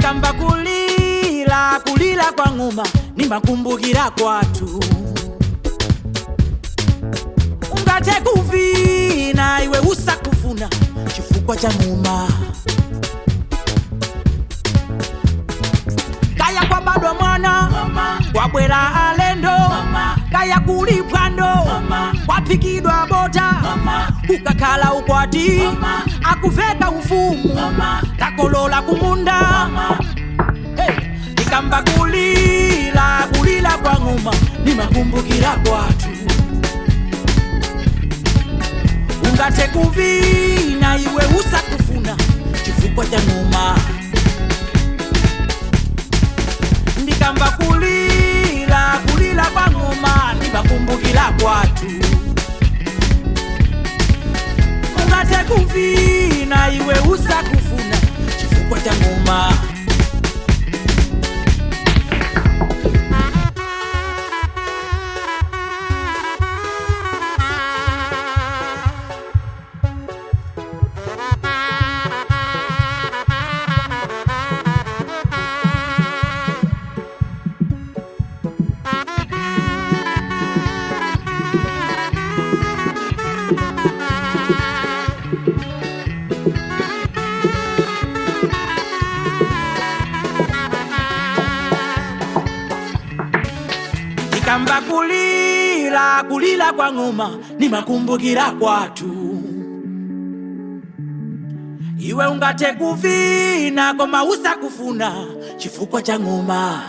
ndikamba kulila kulila kwa ng'uma nimakumbukira kwatu ungate kuvina iwe usakufuna chifukwa cha ng'uma kaya kwa bado mwana kwabwera alendo kaya kuli pwando kwapikidwa bota kukakhala ukwati akuveka ufumu takolola kumunda hey. ikamba kulila kulila kwa ng'uma nimakumbukira kwatu ungate kuvina iwe usakufuna chifukwa cha ng'uma ndikamba kulila kulila kwa ng'oma nimakumbukira kwatu ungate kuvina iwe usakufuna chifukwa cha ng'oma ikamba kulila kulila kwa ng'oma nimakumbukira kwatu iwe ungate kuvina koma usakufuna chifukwa cha ng'oma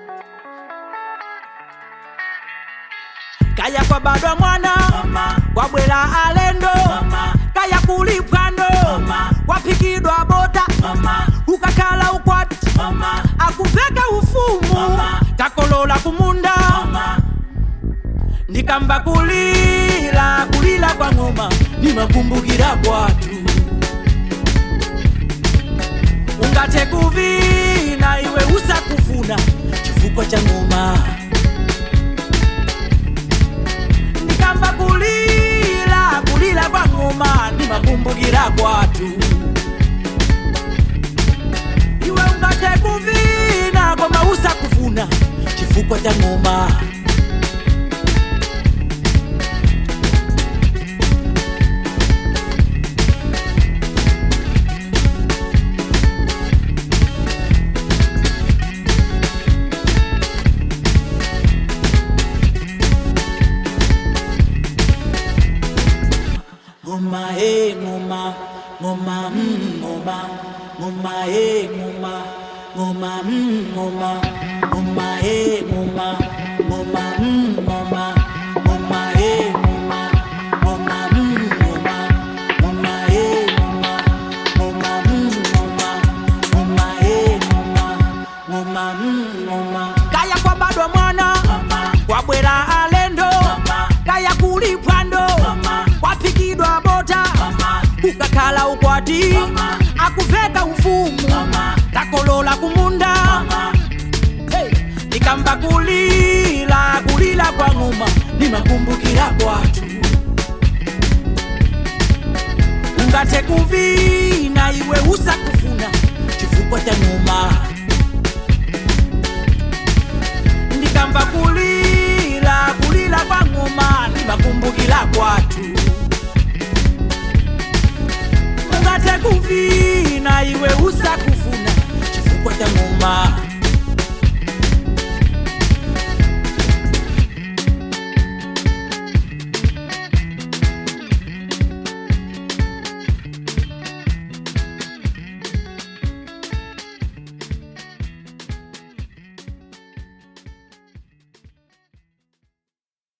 kaya kwa badwa mwana kwabwera alendo kaya kuli pwando kwapikidwa bota ukakhala ukwati akuveka ufumu takolola kumunda ndikamba kulila kulila kwa ng'oma nimakumbukira kwatu ungate kuvina iwe usakufuna chifukwa cha ng'oma ndikamba kulila kulila kwa ng'oma nimakumbukira kwatu iwe ungate kuvina koma usakufuna chifukwa cha ng'oma ngoma e ngoma ngoma mm, ngoma ngoma e ngoma ngoma mm, ngoma ngoma e ngoma ngoma mm, ngoma ngoma e ngoma ngoma mm, ngoma ngoma e ngoma ngoma mm, ngoma ngoma e ngoma ngoma mm, ngoma kaya kwa bado mwana kwabwera alendo kaya kuli pwando kwapikidwa bota kukakhala ukwati akuveka ufumu takolola kumunda hey. ikamba kulila kulila kwa ng'uma nimakumbukira kwatu ungate kuvina iwe usakufuna chifukwa cha ng'uma ndikamba kulila kulila kwa ng'uma nimakumbukira kwatu ungate kuvina iwe usakufuna chifukwa cha ng'uma